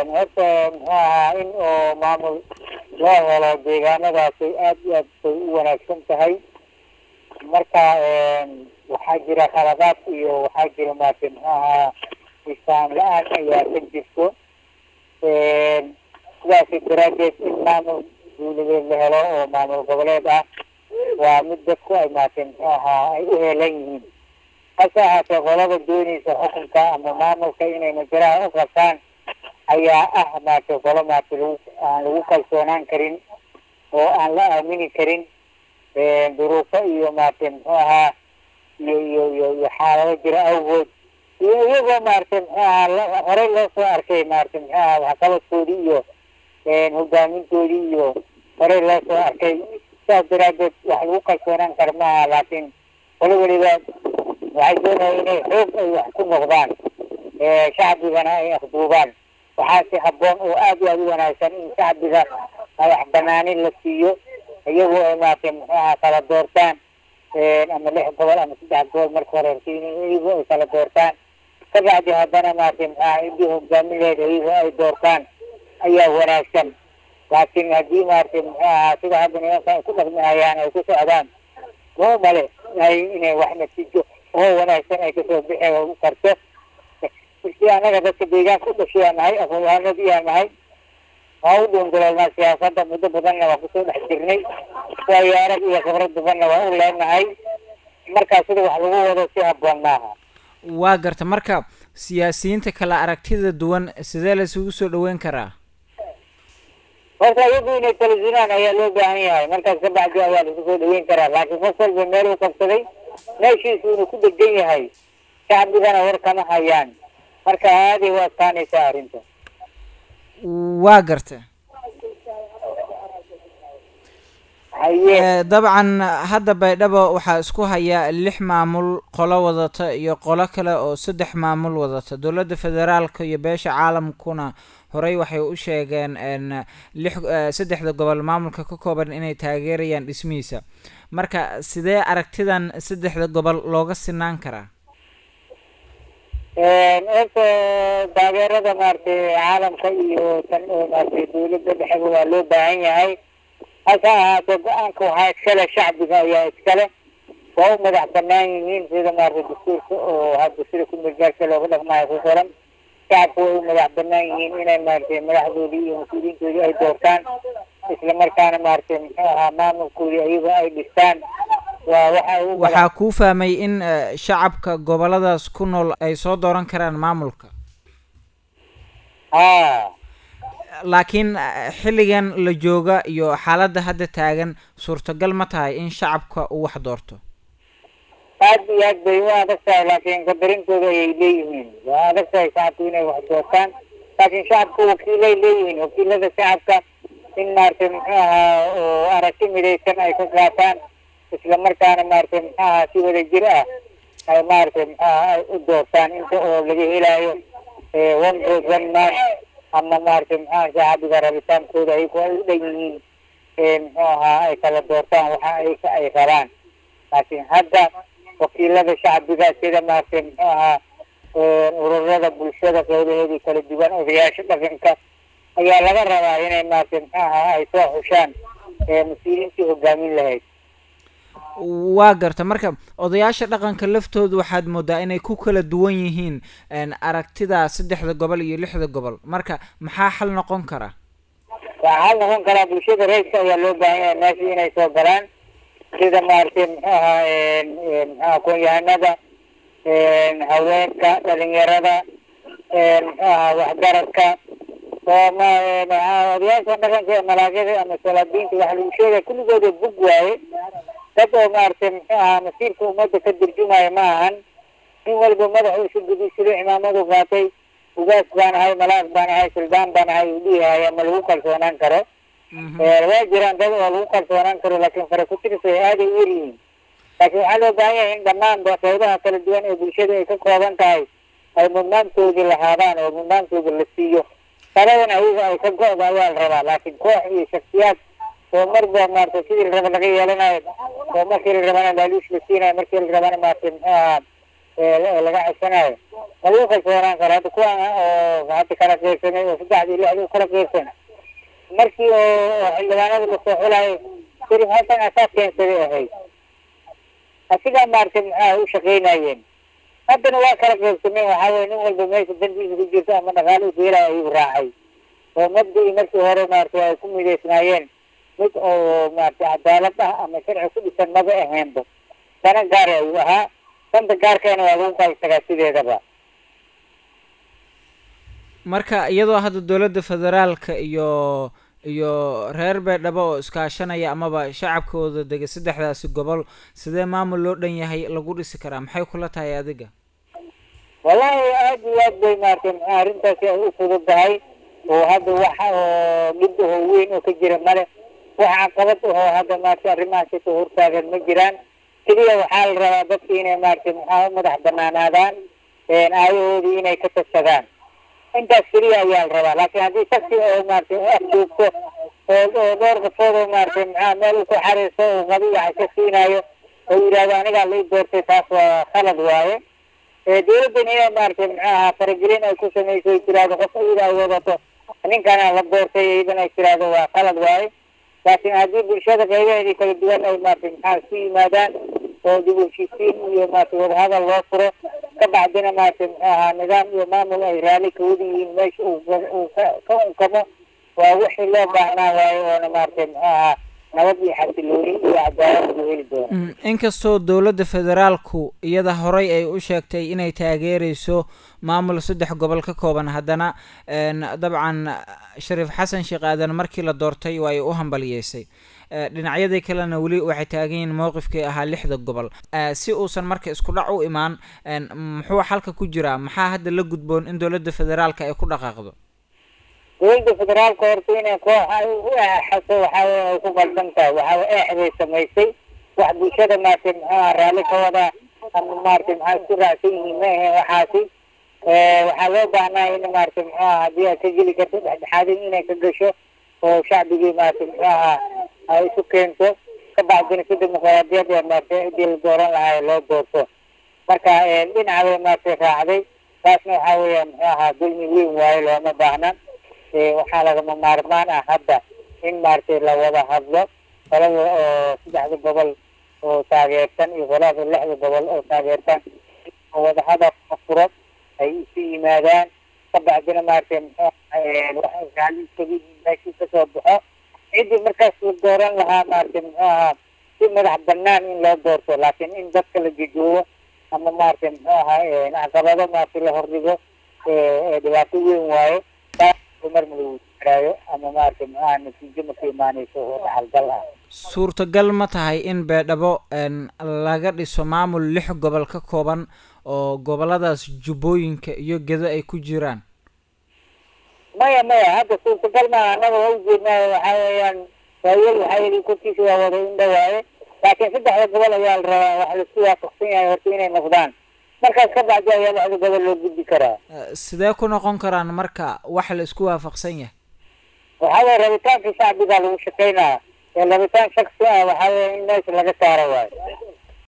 horta muxuu ahaa in oo maamul loo helo deegaanadaasi aad iyo aad bay u wanaagsan tahay marka waxaa jira khaladaad iyo waxaa jira maarata muxuu ahaa isaan la-aan ayaa ka jirto sidaasi daraadeed in maamul duuligeed la helo oo maamul goboleed ah waa mid dadku ay maarata muxuu ahaa ay u heelan yihiin hase ahaatee qolada doonaysa xukunka ama maamulka inay majaraha u qabtaan ayaa ah maarata qolo maarata lagu aan lagu kalsoonaan karin oo aan la aamini karin duruufo iyo maarata muxuu ahaa iyo iyo iyo iyo xaalado jira awgood iyo iyagoo maarata muxuu ahaa horey loo soo arkay maarata muxuu ahaa waxqabadkoodii iyo hogaamintoodii iyo horey loo soo arkay sidaas daraadeed wax lagu kalsoonaan kara maaha laakiin qolo weliba waxay doonaya inay xoog ay wax ku noqdaan shacbigana ay afduubaan waxaasi habboon oo aad iyo aad u wanaagsan in shacbiga madax banaanin la siiyo iyagoo ay maarata muxuu ahaa kala doortaan ama lix gobol ama saddex gobol marka hore iyagoo ay kala doortaan kabacdi haddana maarata muxuu ahaa intii hogaamin lahayd iyagoo ay doortaan ayaa wanaagsan laakiin haddii maarata muxuu ahaa sida hadda nimanka ay ku dhaqmihayaan ay ku socdaan muu male ay inay wax natiijo oo wanaagsan ay kasoo bixi karto si anaga dadka deegaanka u dhashay aan nahay aqoon-yahanadii aan nahay waa u dhuunduleelnaa siyaasadda muddo badanna waa kusoo dhex jirnay waayo arag iyo khibrad badanna waa u leenahay markaa sida wax lagu wado si habboon maaha waa garta marka siyaasiyiinta kala aragtida duwan sidee la isugu soo dhaweyn karaa horta iyagu inay kala zinaan ayaa loo baahan yahay markaas ka bacdi ayaa laisku soo dhaweyn karaa laakiin qof walba meel uu qabsaday meeshiisu inuu ku degan yahay shacbigana war kama hayaan marka aaday u adkaanaysaa arrinta waa garta haye dabcan hadda baydhabo waxaa isku haya lix maamul qolo wadata iyo qolo kale oo saddex maamul wadata dowladda federaalka iyo beesha caalamkuna horey waxay u sheegeen lix saddexda gobol maamulka ka kooban inay taageerayaan dhismihiisa marka sidee aragtidan saddexda gobol looga sinaan karaa horta taageerada maaragtay caalamka iyo tan oo maaragtay dawladda dhexeba waa loo baahan yahay hase ahaatee go-aanka waxaa iskale shacbiga ayaa iskale waa u madax banaan yihiin sida maaragtay dastuurka oo hadda sida kumidgaarka looga dhaqmaayo ku qoran shacabku way u madax banaan yihiin inay maaragtay madaxdoodii iyo mas-uuliyiintoodii ay doortaan isla markaana maaragtay muxuu ahaa maamulkoodii ayagoo ay dhistaan waa waxa u waxaa kuu fahmay in shacabka goboladaas ku nool ay soo dooran karaan maamulka haa laakiin xilligan la jooga iyo xaaladda hadda taagan suurtagal ma tahay in shacabka uu wax doorto aad iyo aad bay u adag tahay laakiin qadarintooda ayay leeyihiin waa adag tahay shacabku inay wax doortaan laakiin shacabku wakiilay leeyihiin wakiilada shacabka in maaragtay muxuu ahaa oo aragti midaysan ay ka qaataan isla markaana maaragtay muxuu ahaa si wada jir ah ay maaragtay muxuu ahaa ay u doortaan inta oo laga helaayo one vote one man ama maaragtay muxuu ahaa shacbiga rabitaankooda ayagu ay u dhan yihiin muxuu ahaa ay kala doortaan waxa ay ay rabaan laakiin hadda wakiilada shacbiga sida maaragtay muxuu ahaa ururada bulshada qeybaheedii kala duwan odayaasha dhaqanka ayaa laga rabaa inay maaragtay muxuu ahaa ay soo xushaan mas-uuliyiintii hogaamin lahayd waa garta marka odayaasha dhaqanka laftooda waxaad moodaa inay ku kala duwan yihiin aragtida saddexda gobol iyo lixda gobol marka maxaa xal noqon kara waxaa xal noqon karaa bulshada rayidka ayaa loo baahan yahay meesha inay soo galaan sida maaragtay muxuu ahaa muxuu aqoon-yahanada haweenka dhalinyarada muxuu ahaa waxgaradka oo ma odayaasha dhaqanka ee malaagyada ama salaadiinta waxa lagu sheegaya kulligooda bug waaye dad oo maaragtay muxuu ahaa masiirka ummadda ka durjumaayo ma ahan nin walba madaxu isu gudisado cimaamadu qaatay ugaas baan ahay malaas baan ahay suldaan baan ahay uu dhiihaya ma lagu kalsoonaan karo waa jiraan dad oo lagu kalsoonaan karo laakiin fara ku tirsa aaday u yaryihiin laakiin waxaa loo baahan yahay in dhammaan qeybaha kala duwan ee bulshada ay ka kooban tahay ay mudnaantoodii lahaadaan oo mudnaantooda la siiyo taladan ayaga ay ka go-da ayaa la rabaa laakiin koox iyo shaksiyaad oo marba maaragtay sidii la raba laga yeelanayo oo markii la rabana laaluush la siinayo markii la rabana maaragtay muxuu ahaa laga codsanayo ma lagu kalsoonaan karo hadda kuwan oo hadda kala qeybsamay oo saddexdii lixdii kala qeybsan markii oo xildhibaanada lasoo xulayo sharif xasan asaa keensaday ahayd asigaa maaragtay maxaa u shaqaynayeen haddana waa kala qeybsameen waxaa weye nin walba meesha dandiisa ku jirto ama dhaqaale ugeelaya ayuu raacay oo mabdii markii hore maaragtay ay ku midaysnaayeen mid oo maaragtay cadaalad ah ama sharci ku dhisan maba ahaynba dana gaar ayuu ahaa danta gaarkeena waa lagu qaybsagaa sideedaba marka iyadoo hadda dowladda federaalka iyo iyo reer beedhabo oo iskaashanaya amaba shacabkooda dega saddexdaasi gobol sidee maamul loo dhan yahay lagu dhisi karaa maxay kula tahay adiga wallahi aad iyo aad bay maaragtay maxaa arrintaasi ay u fududahay oo hadda wax oo dhib ahoo weyn oo ka jira male wax caqabad ahoo hadda maaragtay arrimahaasi ka hortaagan ma jiraan keliya waxaa la rabaa dadka inay maaragtay maxaa u madax banaanaadaan aayahoodii inay ka tagsadaan intaas keliya ayaa la rabaa laakiin haddii shaksi oo maaragtay afjoogto oo oo dhowr qafood oo maaragtay maxaa meel u ku xariirso oo madi wax ka siinayo oo yidhahdo anigaa lai doortay taas waa khalad waaye dowladdan inay maaragtay maxaaha faragelin ay ku samayso ay tirahdo qof iyada ay wadato ninkana la doortay iyadan ay tirahdo waa khalad waaye laakiin haddii bulshada qaybaheedii kala duwan ay maaragtay maxaa isu yimaadaan oo dib u heshiisiin iyo maaragtay wadahadal loo furo ka bacdina maaragtay muxuu ahaa nidaam iyo maamul ay raalli ka wada yihiin meesha uu uu ka ka unkamo waa wixii loo baahnaa waaye oona maaragtay muxuu ahaa nabad iyo xasilooni iyo cadaalad lagu heli doono inkastoo dowladda federaalku iyada horey ay u sheegtay inay taageereyso maamul saddex gobol ka kooban haddana dabcan shariif xasan sheekh aadan markii la doortay waa ay u hambaliyeysay dhinacyadii kalena weli waxay taagan yihiin mowqifkii ahaa lixda gobol si uusan marka isku dhac u imaan muxuu xalka ku jiraa maxaa hadda la gudboon in dowladda federaalka ay ku dhaqaaqdo dowladda federaalka horta inay koox ay u eexaso waxaa weye ay ku qaldan tahay waxaa weye eexday samaysay wax bulshada maaragtay muxuuha raalli ka wadaa ama maaragtay maxaa isku raacsan yihiin ma ahayn waxaasi waxaa loo baahnaa in maaragtay muxuuha haddii aad ka geli karto dhexdhexaadin inay ka gasho oo shacbigii maaragtay muxuuha ay isu keento ka bacdina si dimuqraadiyad ee maaragtay cidii la dooran lahaa loo doorto marka dhinaca bay maaragtay raacday taasna waxaa weeya muxuu ahaa dulmi weyn waayo looma baahna waxaa lagama maarmaan ah hadda in maaragtay la wada hadlo qolada oo saddexda gobol oo taageersan iyo qolada lixda gobol oo taageersan oo wada hadal ka furo ay isu yimaadaan ka bacdina maaragtay muxuu waxay raalli iskaga yihiin meeshii kasoo baxo ciddii markaas la dooran lahaa maaragtay muxuu ahaa si madax banaan in loo doorto laakiin in dadka la jejoobo ama maaragtay muxuu ahaa caqabado maaragtay la hordhigo dhibaato weyn waayo mar ma lagu jiraayo ama maaragtay muxuu ahaa natiijo maka imaaneyso oo dhaxalgal ah suurtagal ma tahay in beedhabo laga dhiso maamul lix gobol ka kooban oo goboladaas jubbooyinka iyo gedo ay ku jiraan maya maya hadda suurtagal maaha annaga waa ujeednaa waxaa weeyaan waayel waxaa yidhi korkiisa waa wada indha waaye laakiin saddexda gobol ayaa la rabaa wax laisku waafaqsan yahay horta inay noqdaan markaas ka bacdi ayaa lixda gobol loo gudbi karaa sidee ku noqon karaan marka wax la isku waafaqsan yahay waxaa weye rabitaanka shacbigaa lagu shaqeynaya ee rabitaan shaksi ah waxaa weya in meesha laga saaro waayo